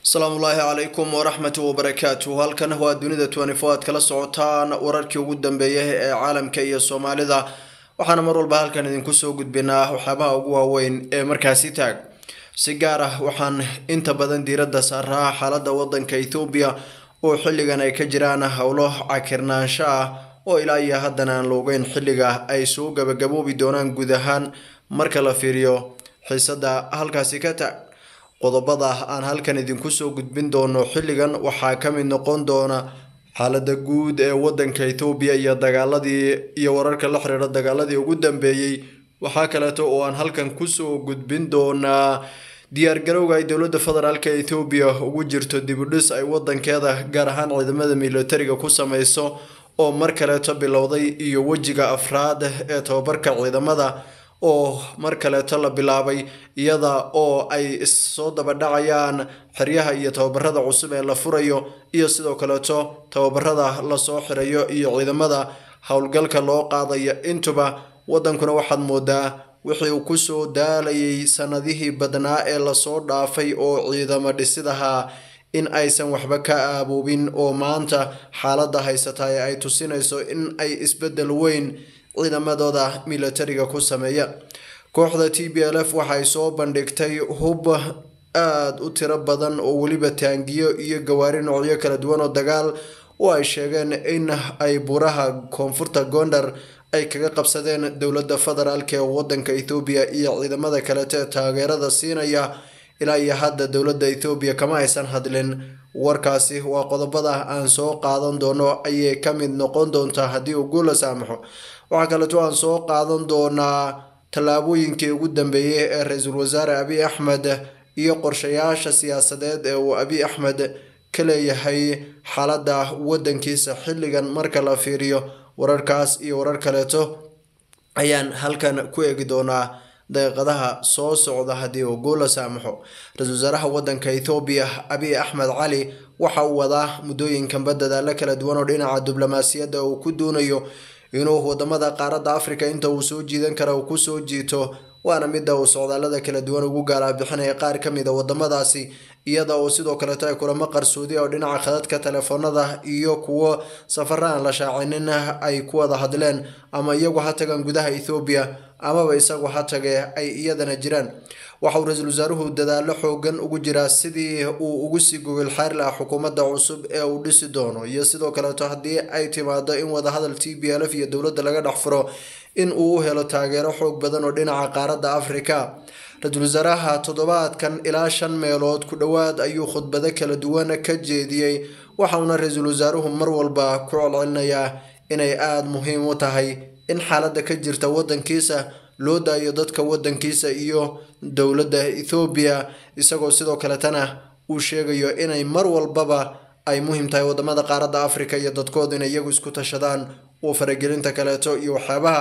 asalaamu ullaahi calaykum waraxmatu wabarakaatu halkan waa dunida twenty-four aad kala socotaan wararkii ugu dambeeyay ee caalamka iyo soomaalida waxaana mar walba halkan idinku soo gudbinaa waxyaabaha ugu waaweyn ee markaasi taag si gaar ah waxaan inta badan diiradda saaraa xaaladda waddanka ethoobiya oo xilligan ay ka jiraan howlo cakirnaansho ah oo ilaa iyo haddana aan la ogeyn xilliga ay soo gabagaboobi doonaan guud ahaan marka la fiiriyo xiisada halkaasi ka taag qodobada aan halkan idinku soo gudbin doono xilligan waxaa ka mid noqon doona xaalada guud ee wadanka ethoobiya iyo dagaaladii iyo wararka la xiriira dagaaladii ugu dambeeyey waxaa kaleeto oo aan halkan kusoo gudbin doonaa diyaargarowga ay dowladda federaalk ethoobiya ugu jirto dibudhis ay wadankeeda gaar ahaan ciidamada militariga ku sameyso oo mar kaleeto bilowday iyo wejiga afraad ee tababarka ciidamada oo mar kaleeto la bilaabay iyada oo ay issoo dabadhacayaan xeryaha iyo tababarada cusub ee la furayo iyo sidoo kaleeto tababarada lasoo xirayo iyo ciidamada howlgalka loo qaadayo intuba wadankuna waxaad moodaa wixii uu kusoo daalayay sanadihii badnaa ee lasoo dhaafay oo ciidamo dhisidaha in aysan waxba ka aaboobin oo maanta xaaladda haysata ee ay tusinayso in ay isbedel weyn ciidamadooda militariga ku sameeya kooxda t b l f waxay soo bandhigtay hub aada u tiro badan oo weliba taangiyo iyo gawaari noocyo kala duwan oo dagaal oo ay sheegeen in ay buraha koonfurta gondar ay kaga qabsadeen dowladda federaalk ee wadanka ethoobiya iyo ciidamada kaleeto ee taageerada siinaya ilaa iyo hadda dowladda ethoobiya kama aysan hadlin warkaasi waa qodobada aan soo qaadan doono ayay ka mid noqon doontaa haddii uu guul la saamaxo waxaa kaleeto aan soo qaadan doonaa tallaabooyinkii ugu dambeeyey ee ra-iisul wasaare abiy axmed iyo qorshayaasha siyaasadeed ee uu abiy axmed ka leeyahay xaaladda wadankiisa xilligan marka la fiiriyo wararkaas iyo warar kaleeto ayaan halkan ku eegi doonaa daqiiqadaha soo socda haddii uu guul la saamaxo ra-iisul wasaaraha wadanka ethoobiya abiy axmed cali waxa uu wadaa muddooyinkanba dadaalo kala duwan oo dhinaca diblomaasiyadda uu ku doonayo inuu wadamada qaaradda africa inta uu soo jiidan kara uu kusoo jiito waana midda uu socdaalada kala duwan ugu gaalaabixinaya qaar ka mid a wadamadaasi iyada oo sidoo kaleeto ay kulamo qarsoodi oo dhinaca khadadka telefoonada iyo kuwo safara aan la shaacinin ay ku wada hadleen ama iyagu ha tagaan gudaha ethoobiya amaba isagu ha tage ay iyadana jiraan waxa uu ra-iisul wasaaruhu dadaalo xoogan ugu jiraa sidii uu ugu sii gogol xaari lahaa xukuumadda cusub ee uu dhisi doono iyo sidoo kaleeto haddii ay timaado in wadahadal t b l f iyo dowladda laga dhex furo in uu u helo taageero xoog badan oo dhinaca qaaradda afrika ra-iisul wasaaraha toddobaadkan ilaa shan meelood ku dhowaad ayuu khudbado kala duwan ka jeediyey waxauna ra-iisul wasaaruhu mar walba ku celcelinayaa inay aada muhiim u tahay in xaaladda ka jirta wadankiisa loo daayo dadka wadankiisa iyo dowladda ethoobiya isagoo sidoo kaletana uu sheegayo inay mar walbaba ay muhiim tahay wadamada qaaradda africa iyo dadkooda inay iyagu isku tashadaan oo faragelinta kaleeto iyo waxyaabaha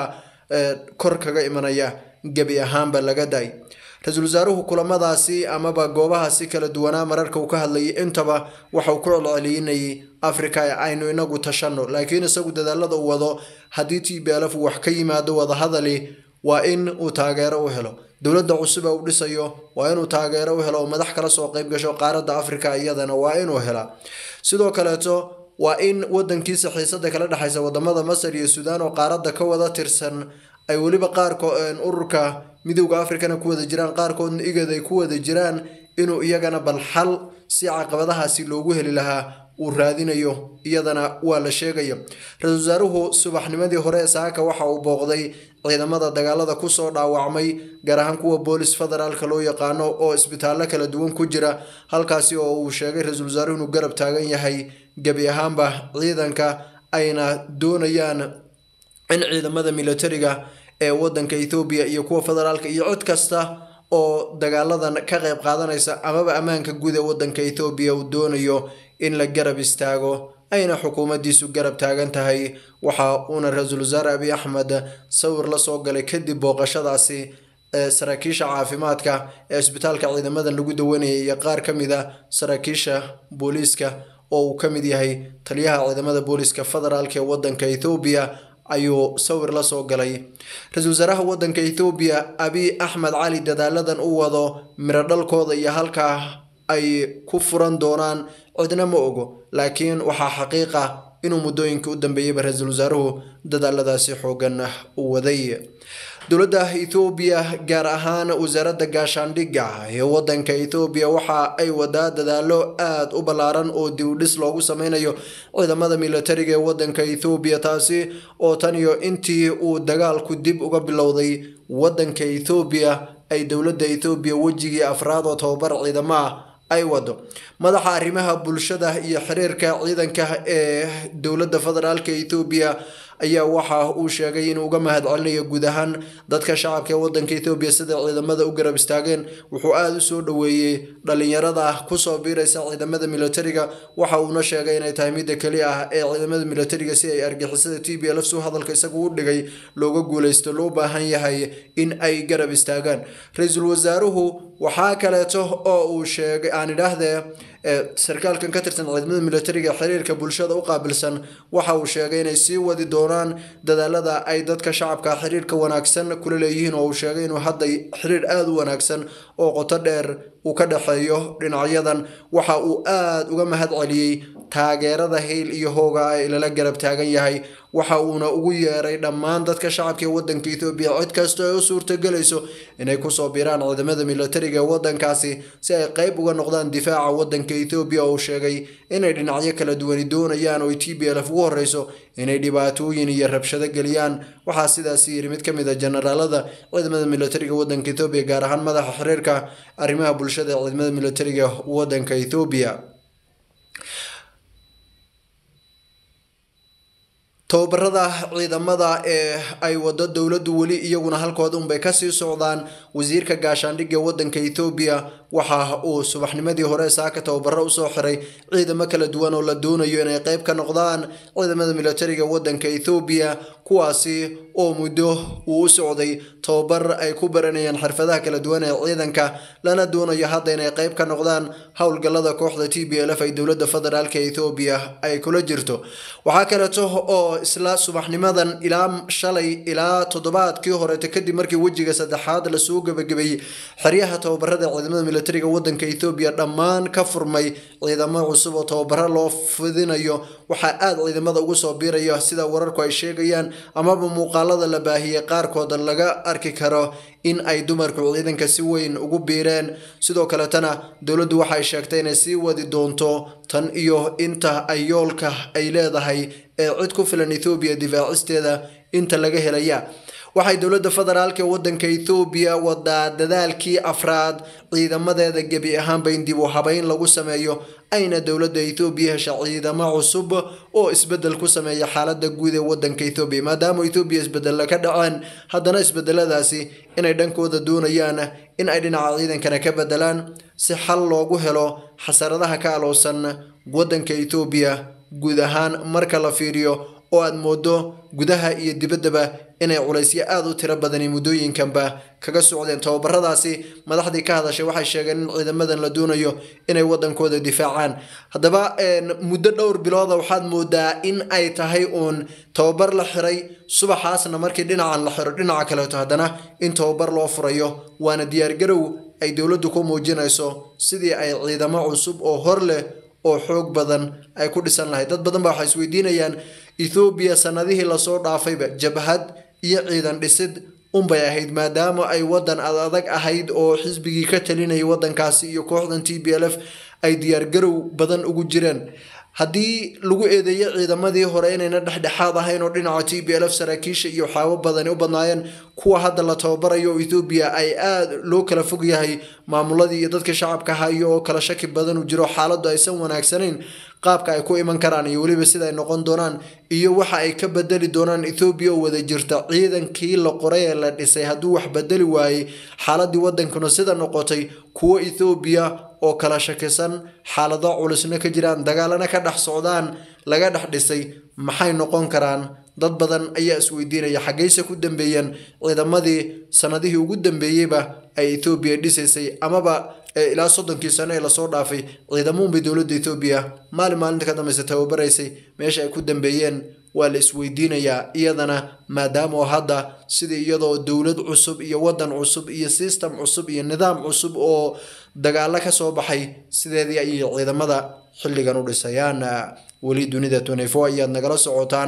kor kaga imanaya gebi ahaanba laga daay ra-iisul wasaaruhu kulamadaasi amaba goobahaasi kala duwanaa mararka uu ka hadlayay intaba waxauu ku celcelinayay africa aynu inagu tashano laakiin isagu dadaalada uu wado haddii t b l f wax ka yimaado wadahadali waa in uu taageero u helo dowladda cusub ee uu dhisayo waa inuu taageero u helo oo madax kala soo qeyb gasho qaaradda africa iyadana waa inuu helaa sidoo kaleeto waa in wadankiisa xiisada kala dhexaysa wadamada masar iyo suudaan oo qaaradda ka wada tirsan ay weliba qaarko ururka midowda africana ku wada jiraan qaarkoodna igad ay ku wada jiraan inuu iyagana bal xal si caqabadahaasi loogu heli lahaa uu raadinayo iyadana waa la sheegaya ra-iisul wasaaruhu subaxnimadii hore ee saaka waxa uu booqday ciidamada dagaalada kusoo dhaawacmay gaar ahaan kuwa boolis federaalka loo yaqaano oo isbitaallo kala duwan ku jira halkaasi oo uu sheegay ra-iisul wasaaruhu inuu garab taagan yahay gebi ahaanba ciidanka ayna doonayaan in ciidamada militariga ee wadanka ethoobiya iyo kuwa federaalka iyo cid kasta oo dagaaladan ka qeyb qaadanaysa amaba ammaanka guud ee wadanka ethoobiya uu doonayo in la garab istaago ayna xukuumaddiisu garab taagan tahay waxa uuna ra-iisul wasaare abiy axmed sawir la soo galay kadib booqashadaasi ee saraakiisha caafimaadka ee isbitaalka ciidamadan lagu dawanayay iyo qaar ka mid a saraakiisha booliiska oo uu ka mid yahay taliyaha ciidamada booliiska federaalk ee wadanka ethoobiya ayuu sawir la soo galay ra-iisul wasaaraha wadanka ethoobiya abiy axmed cali dadaaladan u wado miro dhalkooda iyo halkaa ay ku furan doonaan cidna ma ogo laakiin waxaa xaqiiq ah inuu muddooyinka u dambeeyeyba ra-iisul wasaaruhu dadaaladaasi xoogan u waday dowladda ethoobiya gaar ahaan wasaaradda gaashaandhigga ee wadanka ethoobiya waxa ay wadaa dadaalo aada u ballaaran oo diwdhis loogu sameynayo ciidamada militariga ee wadanka ethoobiya taasi oo tan iyo intii uu dagaalku dib uga bilowday wadanka ethoobiya ay dowladda ethoobiya wejigii afraad oo tababar ciidamo ah ay wado madaxa arrimaha bulshada iyo xiriirka ciidanka ee dowladda federaalka ethoobiya ayaa waxa uu sheegay inuu uga mahad celinayo guud ahaan dadka shacabka ee wadanka ethoobiya sida ciidamada u garab istaageen wuxuu aada u soo dhoweeyey dhalinyarada kusoo biiraysa ciidamada militariga waxa uuna sheegay inay tahay midda keli ah ee ciidamada militariga si ay argixisada t b lf su hadalka isagu u dhigay looga guuleysto loo baahan yahay in ay garab istaagaan ra-iisul wasaaruhu waxaa kaleeto oo uu sheegay aan idhaahdee sarkaalkan ka tirsan ciidamada militariga xiriirka bulshada u qaabilsan waxa uu sheegay inay sii wadi doonaan dadaalada ay dadka shacabka xiriirka wanaagsan kula leeyihiin oo uu sheegay inuu hadda xiriir aada u wanaagsan oo qoto dheer uu ka dhexeeyo dhinacyadan waxa uu aada uga mahad celiyey taageerada hayl iyo hooga ee lala garab taagan yahay waxa uuna ugu yeeray dhammaan dadka shacabka ee wadanka ethoobiya cid kasta ay u suurtagelayso inay kusoo biiraan ciidamada militariga ee wadankaasi si ay qeyb uga noqdaan difaaca wadanka ethoobiya oo uu sheegay inay dhinacyo kala duwani doonayaan oo t b lf ugu horeyso inay dhibaatooyin iyo rabshado geliyaan waxaa sidaasi yiri mid ka mid a generaalada ciidamada militariga wadanka ethoobiya gaar ahaan madaxa xiriirka arrimaha bulshada ee ciidamada militariga wadanka ethoobiya tababarada ciidamada ee ay wado dowladdu weli iyaguna halkooda unbay kasii socdaan wasiirka gaashaandhigga wadanka ethoobiya waxa uu subaxnimadii hore saaka tababaro usoo xiray ciidamo kala duwan oo la doonayo inay qeyb ka noqdaan ciidamada militariga wadanka ethoobiya kuwaasi oo muddo uu u socday tababar ay ku baranayaan xirfadaha kala duwan ee ciidanka lana doonayo hadda inay qeyb ka noqdaan howlgallada kooxda t b lf ay dowladda federaalka ethoobiya ay kula jirto waxaa kaleeto oo isla subaxnimadan ilaa shalay ilaa toddobaadkii horeeta kadib markii wejiga saddexaad lasoo gebagabeeyey xeryaha tababarada ciidamada militariga wadanka ethoobiya dhammaan ka furmay ciidamo cusub oo tababaro loo fidinayo waxaa aada ciidamada ugu soo biiraya sida wararku ay sheegayaan amaba muuqaalada la baahiyey qaarkooda laga arki karo in ay dumarku ciidanka si weyn ugu biireen sidoo kaletana dowladdu waxay sheegtay inay sii wadi doonto tan iyo inta ay yoolka ay leedahay ee cid ku filan ethoobiya difaacisteeda inta laga helaya waxay dowladda federaalk ee wadanka ethoobiya wadaa dadaalkii afraad ciidamadeeda gebi ahaanba in dib u habeyn lagu sameeyo ayna dowladda ethoobiya hesha ciidamo cusub oo isbedel ku sameeya xaalada guud ee wadanka ethoobiya maadaama ethoobiya isbedella ka dhaceen haddana isbedeladaasi inay dhankooda doonayaan in ay dhinaca ciidankana ka bedelaan si xal loogu helo xasaradaha ka alowsan wadanka ethoobiya guud ahaan marka la fiiriyo oo aada moodo gudaha iyo dibaddaba inay culaysyo aada u tiro badani muddooyinkanba kaga socdeen tababaradaasi madaxdii ka hadashay waxay sheegeen in ciidamadan la doonayo inay wadankooda difaacaan haddaba muddo dhowr bilooda waxaad moodaa in ay tahay uun tababar la xiray subaxaasna markii dhinacan la xiro dhinaca kaleeto haddana in tababar loo furayo waana diyaargarow ay dowladdu ku muujinayso sidii ay ciidamo cusub oo hor leh oo xoog badan ay ku dhisan lahayd dad badan ba waxay isweydiinayaan ethoobiya sanadihii lasoo dhaafayba jabhad iyo ciidan dhisid unbay ahayd maadaama ay wadan ad adag ahayd oo xisbigii ka talinayay wadankaasi iyo kooxdan t b l f ay diyaargarow badan ugu jireen haddii lagu eedeeyo ciidamadii hore inayna dhexdhexaad ahayn oo dhinaca t b l f saraakiisha iyo waxyaabo badani u badnaayeen kuwa hadda la tababarayo oo ethoobiya ay aada loo kala fog yahay maamuladii iyo dadka shacabka hayo oo kala shaki badan u jiro xaaladdu aysan wanaagsanayn qaabka ay ku iman karaan iyo weliba sida ay noqon doonaan iyo waxa ay ka bedeli doonaan ethoobiya oo wada jirta ciidankii la qoray ee la dhisay hadduu wax bedeli waayey xaaladii wadankuna sida noqotay kuwo ethoobiya oo kala shakisan xaalado culisna ka jiraan dagaalana ka dhex socdaan laga dhex dhisay maxay noqon karaan dad badan ayaa isweydiinaya xaggayse ku dambeeyeen ciidamadii sanadihii ugu dambeeyeyba ay ethoobiya dhisaysay amaba ilaa soddonkii sano ee lasoo dhaafay ciidamuunbay dowladda ethoobiya maalin maalinta ka dambeysa tababaraysay meesha ay ku dambeeyeen waa la isweydiinayaa iyadana maadaama oo hadda sidii iyadoo dowlad cusub iyo wadan cusub iyo system cusub iyo nidaam cusub oo dagaalo kasoo baxay sideedii ayay ciidamada xilligan u dhisayaan weli dunida twenty-four ayaad nagala socotaan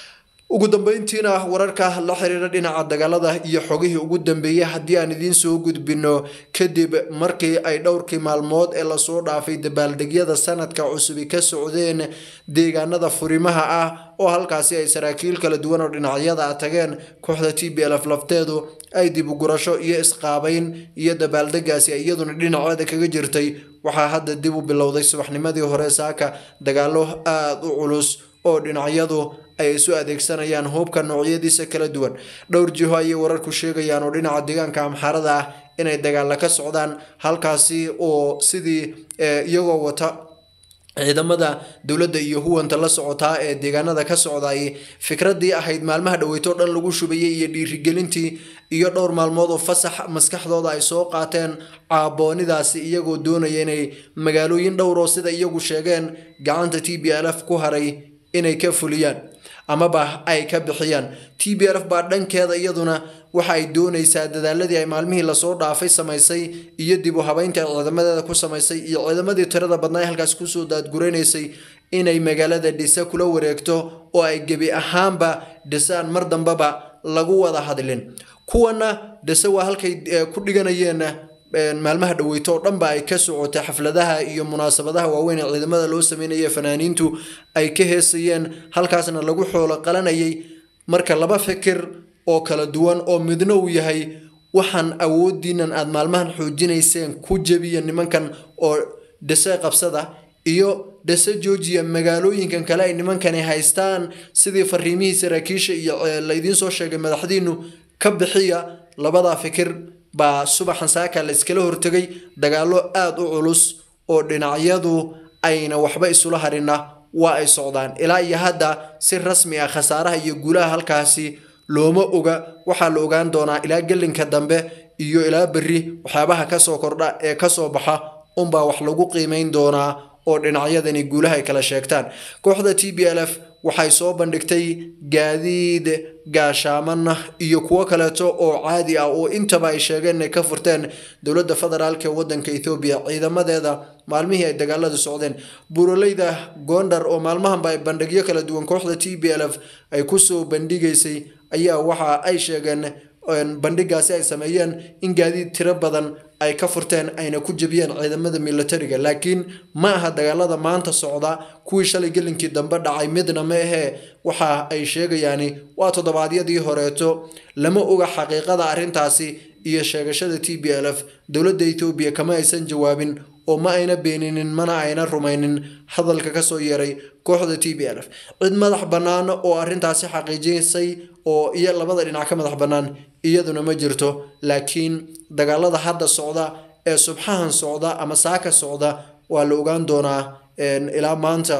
ugu dambeyntiina wararka la xiriira dhinaca dagaalada iyo xogihii ugu dambeeyey haddii aan idiin soo gudbino kadib markii ay dhowrkii maalmood ee lasoo dhaafay dabaaldegyada sanadka cusubi ka socdeen deegaanada furimaha ah oo halkaasi ay saraakiil kala duwan oo dhinacyada tageen kooxda t b lf lafteedu ay dib u gurasho iyo isqaabeyn iyo dabaaldegaasi iyaduna dhinaceeda kaga jirtay waxaa hadda dib u bilowday subaxnimadii hore saaka dagaalo aada u culus oo dhinacyadu ay isu adeegsanayaan hubka noocyadiisa kala duwan dhowr jiho ayay wararku sheegayaan oo dhinaca deegaanka amxaarada ah inay dagaalla ka socdaan halkaasi oo sidii iyagoo wata ciidamada dowladda iyo huwanta la socotaa ee deegaanada ka socday fikradii ahayd maalmaha dhaweyto dhan lagu shubayay iyo dhiirigelintii iyo dhowr maalmood oo fasax maskaxdooda ay soo qaateen caaboonidaasi iyagoo doonaya inay magaalooyin dhowroo sida iyagu sheegeen gacanta t b l f ku haray inay ka fuliyaan amaba ay ka bixiyaan t b l f baa dhankeeda iyaduna waxa ay doonaysaa dadaaladii ay maalmihii lasoo dhaafay samaysay iyo dib u habeynta ay ciidamadeeda ku samaysay iyo ciidamadii tirada badnaa ee halkaas kusoo daadguraynaysay inay magaalada dhisa kula wareegto oo ay gebi ahaanba dhisaan mar dambeba lagu wada hadlin kuwana dhise waa halkay ku dhiganayeen maalmaha dhaweyto oo dhanba ay ka socotay xafladaha iyo munaasabadaha waaweyn ee ciidamada loo sameynaya fanaaniintu ay ka heesayeen halkaasna lagu xoolo qalanayay marka laba fikir oo kala duwan oo midna uu yahay waxaan awoodiinan aada maalmahan xoojinayseen ku jebiya nimankan oo dhise qabsada iyo dhise joojiya magaalooyinkan kale ay nimankani haystaan sidii fariimihii saraakiisha iyo laydiin soo sheegay madaxdiinu ka bixiya labadaa fikir baa subaxan saaka la iskala hortegay dagaalo aada u culus oo dhinacyadu ayna waxba isula harina waa ay socdaan ilaa iyo hadda si rasmi ah khasaaraha iyo guulaha halkaasi looma oga waxaa la ogaan doonaa ilaa gelinka dambe iyo ilaa berri waxyaabaha kasoo kordha ee kasoo baxa unbaa wax lagu qiimeyn doonaa oo dhinacyadani guulaha ay kala sheegtaan kooxda t b l f waxay soo bandhigtay gaadiid gaashaaman iyo kuwo kaleeto oo caadi ah oo intaba ay sheegeen inay ka furteen dowladda federaalk ee wadanka ethoobiya ciidamadeeda maalmihii ay dagaaladu socdeen buroleyda gondar oo maalmahanba ay bandhigyo kala duwan kooxda t b l f ay kusoo bandhigaysay ayaa waxa ay sheegeen bandhigaasi ay sameeyeen in gaadiid tiro badan ay ka furteen ayna ku jebiyeen ciidamada militariga laakiin ma aha dagaalada maanta socda kuwii shalay gelinkii dambe dhacay midna ma ahee waxa ay sheegayaani waa toddobaadyadii horeeto lama oga xaqiiqada arrintaasi iyo sheegashada t b l f dowladda etoobiya kama aysan jawaabin oo ma ayna beeninin mana ayna rumaynin hadalka kasoo yeeray kooxda t b l f cid madax bannaan oo arrintaasi xaqiijisay oo iyo labada dhinac ka madax bannaan iyaduna ma jirto laakiin dagaalada hadda socda ee subxahan socda ama saaka socda waa la ogaan doonaa ilaa maanta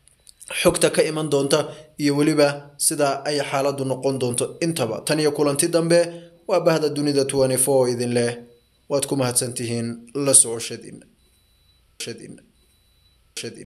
xogta ka iman doonta iyo weliba sida ay xaaladdu noqon doonto intaba tan iyo kulanti dambe waa bahda dunida twenty four idin leh waad ku mahadsantihiin la socoshadiina